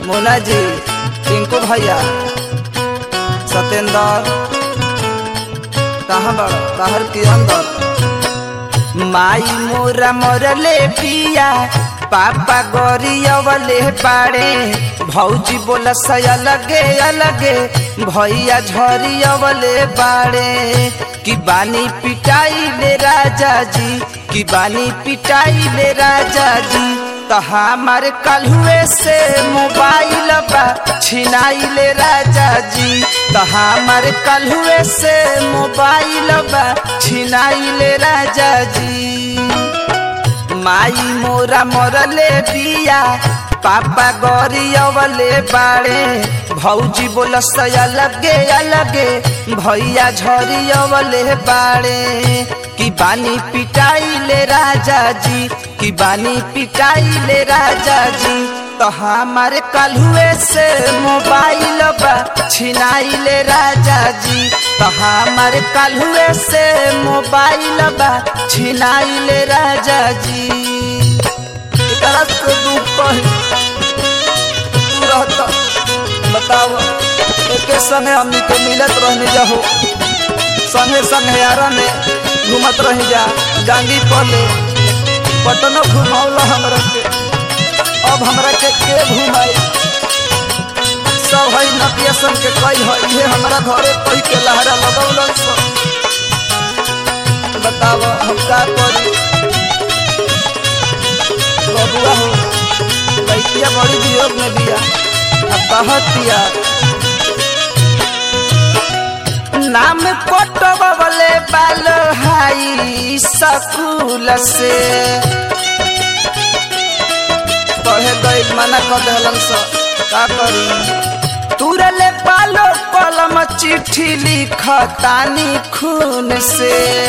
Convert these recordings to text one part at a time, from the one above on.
मोना जी टिंकू भैया सत्येंद्र कहाँ बड़ बाहर के अंदर माई मोरा मोरले पिया पापा गोरियवले पाड़े भौजी बोला सया लगे अलगे भैया झरियवले बाड़े कि बानी पिटाई ले राजा जी कि बानी पिटाई ले राजा जी तो हमारे कलहुए से मोबाइल बा छिनाई ले राजा जी तो हमारे कलहुए से मोबाइल बा छिनाई ले राजा जी माई मोरा मोरले बिया पापा गौरियवले बाड़े भौजी बोल सया लगे अलगे भैया झरियवले बाड़े कि बानी पिटाई ले राजा जी कि बानी पिटाई ले राजा जी तो हमारे कलहुए से मोबाइल बा छिनाई ले राजा जी तो हमारे कलहुए से मोबाइल बा छिनाई ले राजा जी तरह से दुख कही तू रहता बताओ एक संगे हमनी के मिलत रहने जाहो संगे संगे यारा में घूमत रही जा गांगी पले पटनो घुमावला हमरा के अब हमरा के के घुमाई सब है नपिया सन के कई है ये हमरा घरे कई के लहरा लगौलन सब बताव हम का करी बबुआ हो लैतिया बड़ी वियोग में बिया अब कहत दिया नाम कोटबले बाल हाई सकूल से पढ़े गई मना कर दहलन स का करी तुरले पालो कलम चिट्ठी लिखतानी खून से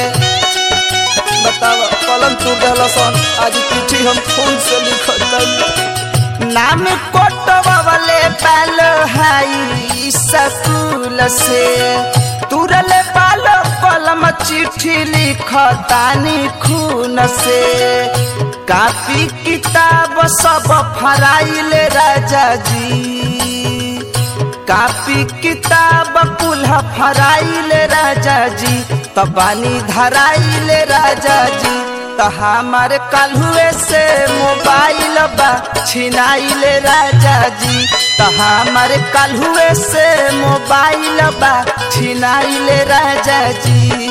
बताओ कलम तुर दहलन आज चिट्ठी हम खून से लिखत नाम कोटबले बाल हाई सकूल से तुरले पालो कलम चिट्ठी लिखतानी खून से कापी किताब सब फराइल राजा जी कापी किताब कुल्हा फराइल राजा जी तबानी धराइल राजा जी तो हमारे कलहुए से मोबाइल बा छिनाइल राजा जी तो हमारे कलहुए से मोबाइल बा छिनाइल राजा जी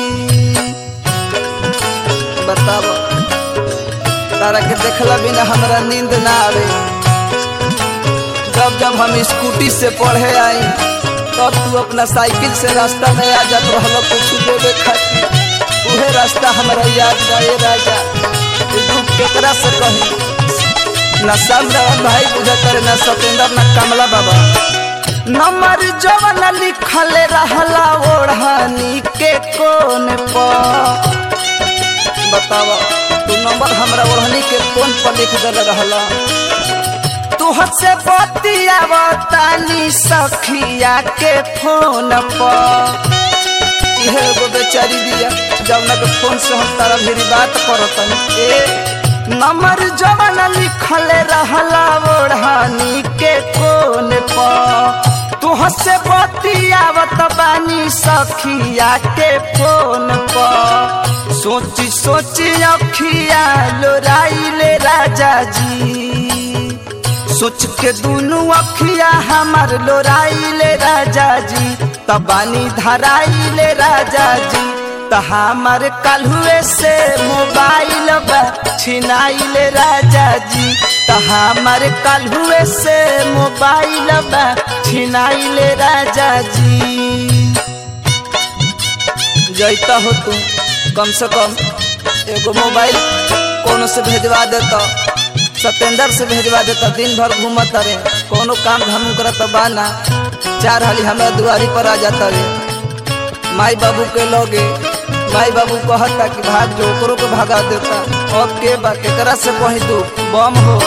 बताओ तारा के देखला बिना हमरा नींद ना आवे जब जब हम स्कूटी से पढ़े आई तब तू अपना साइकिल से रास्ता में आ जात रहल कुछ देवे खातिर उहे रास्ता हमरा याद गए राजा दुख केकरा से कही न समझावन भाई बुझा करे न सतेंद्र न कमला बाबा नंबर जवन लिखल रहला ओढ़नी के कोन पर बतावा तू नंबर हमरा ओढ़नी के कोन पर लिख दे रहला तू से बतियावतानी सखिया के फोन पर इहे एगो बेचारी बिया जौना के फोन से हम तारा मेरी बात करतन ए नंबर जवन लिखल रहला ओढ़नी के कोन पर तू से बतियावत बानी सखिया के फोन पर सोची सोची अखिया लोराइले राजा जी सोच के दुनू अखिया हमार लोराइले राजा जी तबानी धराइले राजा जी तो हमार कलहुए से मोबाइल बा छिनाइले राजा जी तो हमार कलहुए से मोबाइल बा छिनाइले राजा जी जैता हो तू कम से कम एगो मोबाइल कोनो से भेजवा देता सत्येंद्र से भेजवा देता दिन भर घूमत रे कोनो काम धाम करत बाना चार हाली हमरा दुआरी पर आ जाता रे माई बाबू के लोगे माई बाबू कहता कि भाग जो ओकरो के भगा देता अब के बा केकरा से कही दू बम हो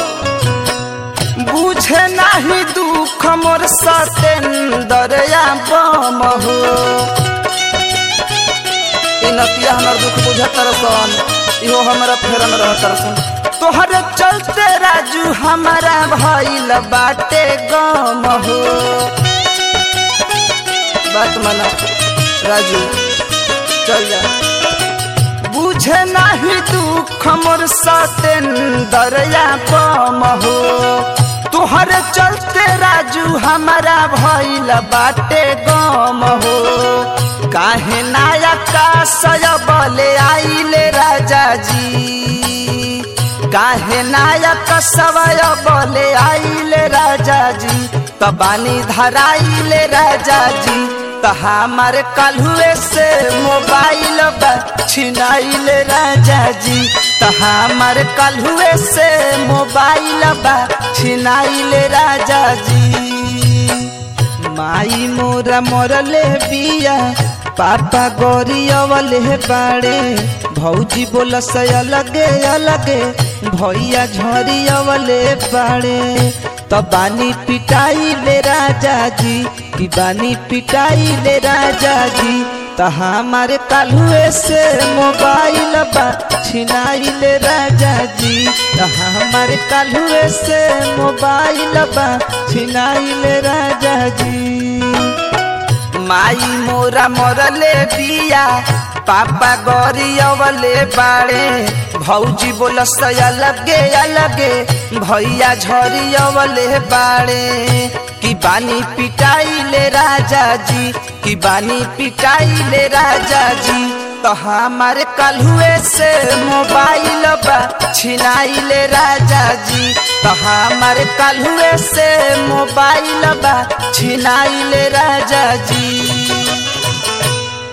बुझे नाही दुख मोर सतेंद्र या बम हो इ नतिया हमर दुख बुझत तरसन इहो हमरा फेरन रह तरसन तोहर चलते राजू हमारा भइल बाटे गम हो बात माना राजू चल जा बुझे नाही दुख मोर सतेंदरया पम हो तुहर चलते राजू हमारा भइल बाटे गम हो काहे नायका बले आइले राजा जी काहे नायक सवय बले आइले राजा जी तबानी धराइले राजा जी त हमार कलहुए से मोबाइल बा छिनाइल राजा जी त हमार कलहुए से मोबाइल बा छिनाइल राजा जी माई मोरा मोरले बिया पापा गोरियवले बाड़े भौजी बोलस अलगे अलगे भैया झरियवले बाड़े त बानी पिटाई ले राजा जी कि बानी पिटाई ले राजा जी त हमारे कालुए से मोबाइल बा छिनाई ले राजा जी त हमारे कालुए से मोबाइल बा छिनाई ले राजा जी माई मोरा मोरले बिया पापा गरियवले बाड़े भौजी बोलस अलगे अलगे भैया झरियवले बाड़े कि बानी पिटाइले राजा जी कि बानी पिटाइले राजा जी तो हमारे कलहुए से मोबाइल बा छिनाइले राजा जी तो हमारे कलहुए से मोबाइल बा छिनाइले राजा जी